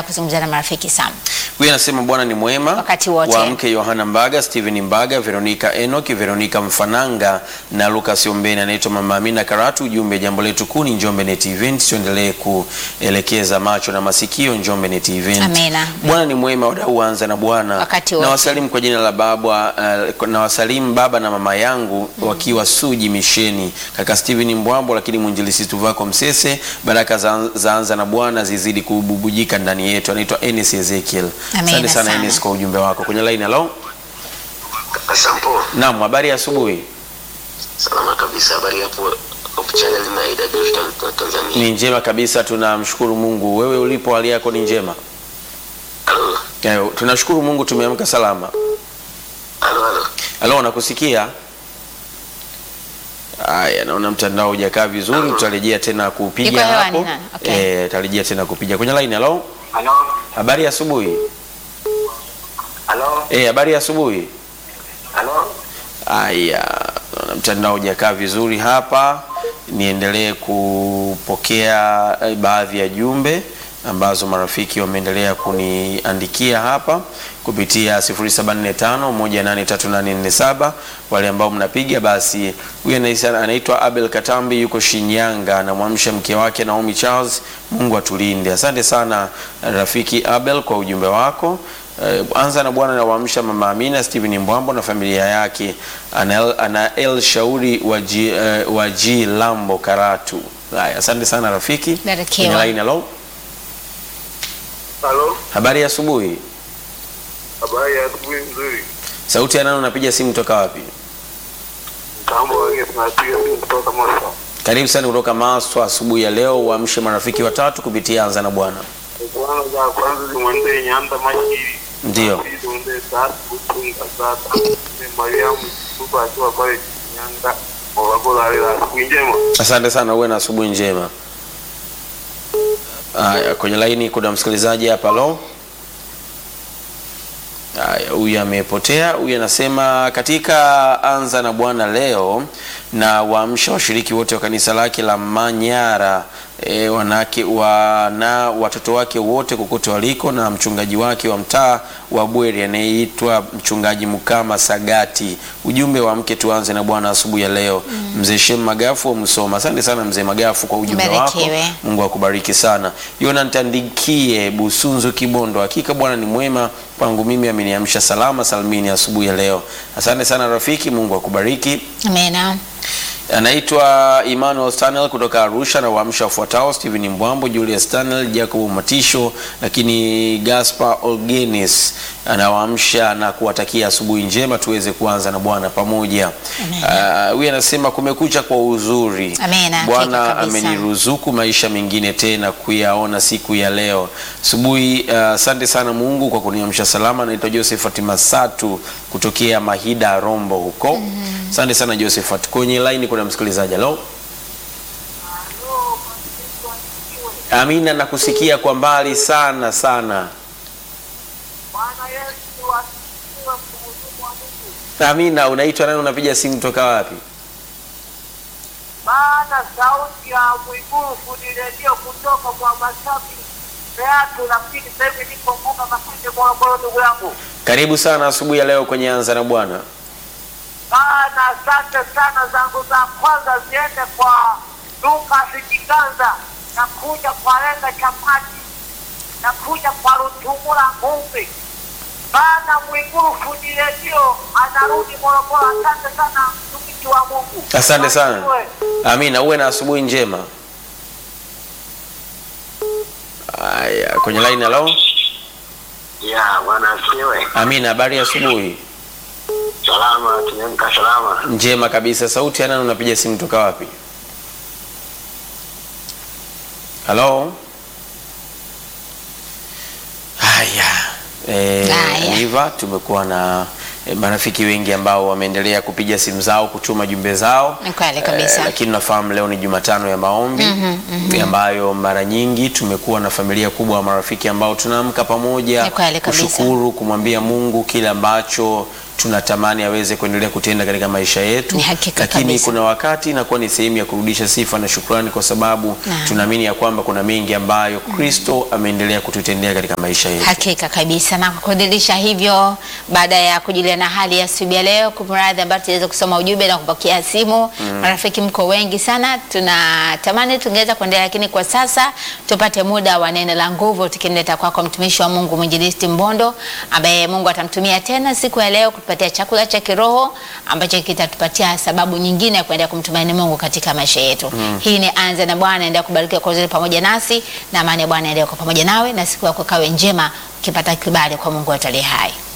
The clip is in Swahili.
kuzungumza na marafiki Sam. Huyu anasema Bwana ni mwema Wakati wote. Waamke Yohana Mbaga, Steven Mbaga, Veronica Enoki, Veronica Mfananga na Lucas Ombeni. Anaitwa Mama Amina Karatu. Ujumbe, jambo letu kuu ni Njombe Net Event, tuendelee kuelekeza macho na masikio Njombe Net Event. Amina. Bwana ni mwema, wadau anza na Bwana. Wakati na wote. wasalimu kwa jina la baba uh, na wasalimu baba na mama yangu wakiwa Suji Misheni, kaka Steven Mbwambo, lakini mwinjilisi Tuvako Msese. Baraka za, za anza na Bwana zizidi kububujika ndani yetu. Anaitwa Enes Ezekiel. Amina Asante sana sana. Enes kwa ujumbe wako kwenye line. Hello, Sampo, naam, habari ya asubuhi. salama kabisa. Habari hapo Hope Channel na Ida Digital Tanzania. Ni njema kabisa, tunamshukuru Mungu. Wewe ulipo hali yako ni njema? Halo, Eh, tunashukuru Mungu tumeamka salama. halo, halo. Halo, nakusikia. Aya, naona mtandao hujakaa vizuri, tutarejea tena Yuko kupiga hewani hapo. na- okay. Eh, tutarejea tena kupiga kwenye line. Hello, Halo, habari ya asubuhi. halo, Eh, habari ya asubuhi. halo. Aya, naona mtandao hujakaa vizuri hapa. Niendelee kupokea eh, baadhi ya jumbe ambazo marafiki wameendelea kuniandikia hapa kupitia 0745183847. Wale ambao mnapiga basi, huyu anaisa- anaitwa Abel Katambi, yuko Shinyanga, anamwamsha mke wake Naomi Charles. Mungu atulinde. Asante sana rafiki Abel kwa ujumbe wako. Eh, anza na Bwana nawaamsha mama Amina Steven Mbwambo na familia yake Anael, Anael Shauri wa G, eh, wa G Lambo Karatu. Haya, asante sana rafiki. Barikiwa. Kwenye line, hello. Halo, Habari ya asubuhi. habari ya asubuhi nzuri. Sauti ya nani unapiga simu toka wapi? Mtambo wake tunapiga simu kutoka Maswa. Karibu sana kutoka Maswa asubuhi ya leo, uamshe marafiki watatu kupitia anza na Bwana. Kwanza za kwanza zimwendee Nyanda Mashiri. Ndio. Pili zimwendee Tatu Kutunga Sasa. Ni Mariamu Tupa akiwa pale Nyanda. Wabagula hali la asubuhi njema. Asante sana, uwe na asubuhi njema. Haya, kwenye laini kuna msikilizaji hapa lo. Haya, huyu amepotea. Huyu anasema katika anza na Bwana leo na waamsha washiriki wote wa kanisa lake la Manyara e, wanake wana watoto wake wote kokote waliko na mchungaji wake wa mtaa wa Bweri anayeitwa mchungaji Mukama Sagati. Ujumbe wa mke tuanze na Bwana asubuhi ya leo. Mzee Shem Magafu wa Musoma. Asante sana mzee Magafu kwa ujumbe wako. Barikiwe. Mungu Mungu akubariki sana. Yona Ntandikie Busunzu Kibondo, hakika Bwana ni mwema kwangu mimi, ameniamsha salama salmini asubuhi ya leo. Asante sana rafiki, Mungu akubariki. Amina. Anaitwa Emmanuel Stanel kutoka Arusha na waamsha wafuatao: Stephen Mbwambo, Julius Stanel, Jacob Matisho, lakini Gaspar Olgenis anawaamsha na kuwatakia asubuhi njema, tuweze kuanza na Bwana pamoja. Ah, Huyu anasema kumekucha kwa uzuri. Amina, hakika Bwana kabisa. ameniruzuku maisha mengine tena kuyaona siku ya leo asubuhi. ah, Asante sana Mungu kwa kuniamsha salama. Naitwa Josephat Masatu kutokea Mahida Rombo huko. Asante sana Josephat. Kwenye line kuna msikilizaji. Hello. Amina, nakusikia kwa mbali sana sana. Bwana Yesu asifiwe, mtukufu wa Mungu. Amina, unaitwa nani? Unapiga simu toka wapi? Maana sauti ya Mwigulu fundi redio kutoka kwa Masafi Beatu, lakini sasa hivi niko Mbuga Masinde, Morogoro, ndugu yangu. Karibu sana asubuhi ya leo kwenye Anza na Bwana. Maana asante sana, zangu za kwanza ziende kwa Lukas Kiganza, na kuja kwa Lenga Chapati, na kuja kwa Rutumula Ngumbi. Maana Mwigulu fundi redio anarudi Morogoro. Asante sana, mtumishi wa Mungu. Asante sana. Barikiwe. Amina, uwe na asubuhi njema. Haya, kwenye line hello. Ya, bwana asifiwe. Amina, habari ya asubuhi. Salama, tumeamka salama. Njema kabisa. Sauti ya nani unapiga simu toka wapi? Halo. Haya. Eh, Haya. Niva tumekuwa na eh, marafiki wengi ambao wameendelea kupiga simu zao kutuma jumbe zao Ni kweli kabisa. Eh, lakini nafahamu leo ni Jumatano ya maombi ambayo mara nyingi tumekuwa na familia kubwa ya marafiki ambao tunaamka pamoja Ni kweli kabisa. kushukuru kumwambia Mungu kile ambacho tunatamani aweze kuendelea kutenda katika maisha yetu, Ni hakika lakini kabisa. kuna wakati inakuwa ni sehemu ya kurudisha sifa na shukrani, kwa sababu Naam. tunaamini ya kwamba kuna mengi ambayo Kristo ameendelea kututendea katika maisha yetu. Hakika kabisa, na kwa kudhihirisha hivyo, baada ya kujulia na hali ya asubuhi ya leo, kumradhi ambayo tuweza kusoma ujumbe na kupokea simu. Marafiki mko wengi sana, tunatamani tungeweza kuendelea, lakini kwa sasa tupate muda wa neno la nguvu, tukimleta kwako mtumishi wa Mungu mwinjilisti Mbondo, ambaye Mungu atamtumia tena siku ya leo kutupatia chakula cha kiroho ambacho kitatupatia sababu nyingine ya kuendelea kumtumaini Mungu katika maisha yetu. Hii ni Anza na Bwana, endelea kubarikiwa kwa uzuri pamoja nasi, na amani ya Bwana endelea kwa pamoja nawe, na siku yako kawe njema ukipata kibali kwa Mungu wetu aliye hai.